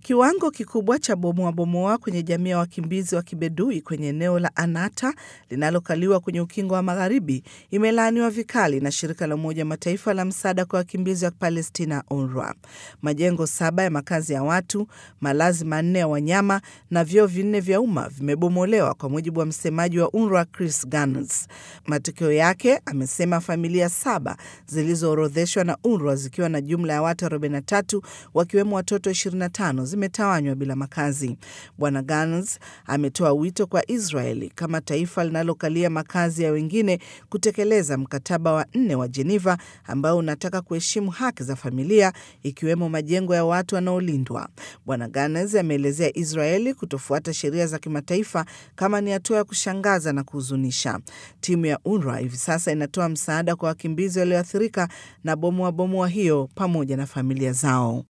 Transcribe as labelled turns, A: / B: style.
A: Kiwango kikubwa cha bomoa bomoa kwenye jamii ya wakimbizi wa kibedui kwenye eneo la Anata linalokaliwa kwenye ukingo wa magharibi imelaaniwa vikali na shirika la Umoja Mataifa la msaada kwa wakimbizi wa Palestina, UNRWA. Majengo saba ya makazi ya watu, malazi manne ya wanyama na vyoo vinne vya umma vimebomolewa, kwa mujibu wa msemaji wa UNRWA Chris Gunness. Matokeo yake, amesema familia saba zilizoorodheshwa na UNRWA zikiwa na jumla ya watu 43 wakiwemo watoto 25 zimetawanywa bila makazi. Bwana Gans ametoa wito kwa Israeli kama taifa linalokalia makazi ya wengine kutekeleza mkataba wa nne wa Jeneva ambao unataka kuheshimu haki za familia ikiwemo majengo ya watu wanaolindwa. Bwana Gans ameelezea Israeli kutofuata sheria za kimataifa kama ni hatua ya kushangaza na kuhuzunisha. Timu ya UNRWA hivi sasa inatoa msaada kwa wakimbizi walioathirika na bomoa bomoa hiyo pamoja na familia zao.